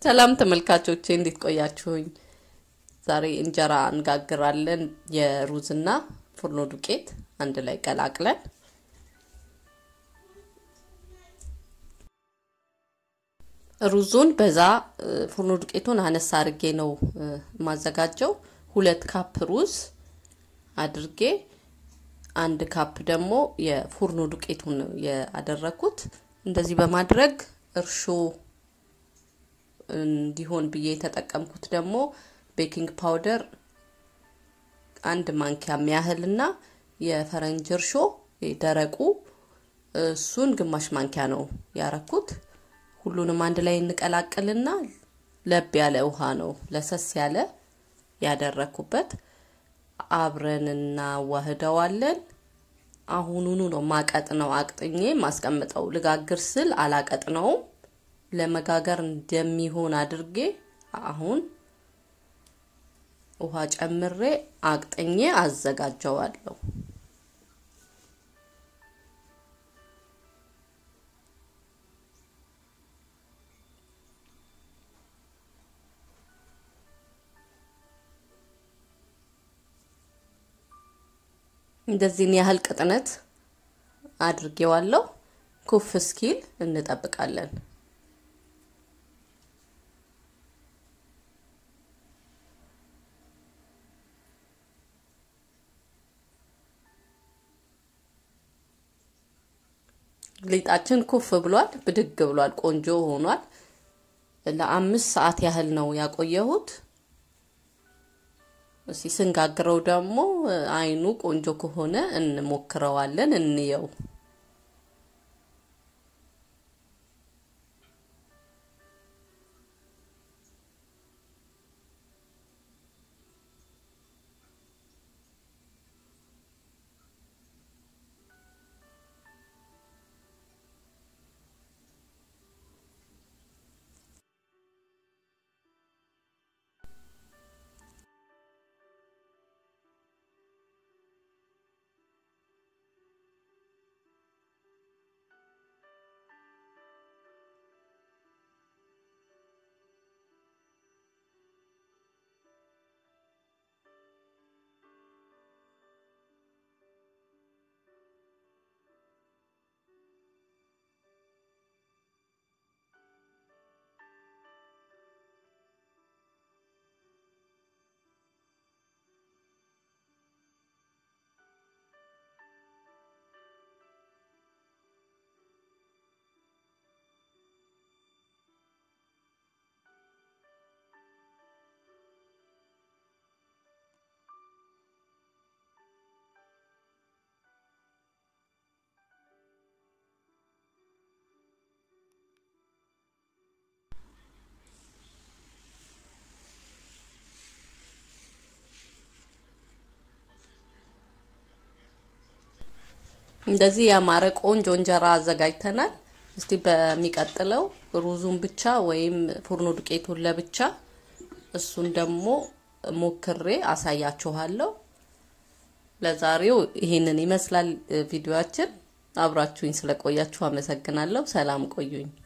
ሰላም ተመልካቾቼ እንዴት ቆያችሁኝ? ዛሬ እንጀራ እንጋግራለን። የሩዝና ፉርኖ ዱቄት አንድ ላይ ቀላቅለን ሩዙን በዛ ፉርኖ ዱቄቱን አነሳ አድርጌ ነው የማዘጋጀው። ሁለት ካፕ ሩዝ አድርጌ አንድ ካፕ ደግሞ የፉርኖ ዱቄቱን ያደረኩት። እንደዚህ በማድረግ እርሾ እንዲሆን ብዬ የተጠቀምኩት ደግሞ ቤኪንግ ፓውደር አንድ ማንኪያ የሚያህልና የፈረንጅ እርሾ ደረቁ እሱን ግማሽ ማንኪያ ነው ያረኩት። ሁሉንም አንድ ላይ እንቀላቅልና ለብ ያለ ውሃ ነው ለሰስ ያለ ያደረኩበት። አብረን እናዋህደዋለን። አሁኑኑ ነው ማቀጥ ነው አቅጥኜ ማስቀምጠው። ልጋግር ስል አላቀጥነውም። ለመጋገር እንደሚሆን አድርጌ አሁን ውሃ ጨምሬ አቅጥኜ አዘጋጀዋለሁ። እንደዚህን ያህል ቅጥነት አድርጌዋለሁ። ኩፍ እስኪል እንጠብቃለን። ሊጣችን ኩፍ ብሏል፣ ብድግ ብሏል፣ ቆንጆ ሆኗል። ለአምስት ሰዓት ያህል ነው ያቆየሁት። እስኪ ስንጋግረው ደግሞ አይኑ ቆንጆ ከሆነ እንሞክረዋለን፣ እንየው። እንደዚህ ያማረ ቆንጆ እንጀራ አዘጋጅተናል። እስቲ በሚቀጥለው ሩዙን ብቻ ወይም ፉርኖ ዱቄቱን ለብቻ እሱን ደግሞ ሞክሬ አሳያችኋለሁ። ለዛሬው ይሄንን ይመስላል ቪዲዮአችን። አብራችሁኝ ስለቆያችሁ አመሰግናለሁ። ሰላም ቆዩኝ።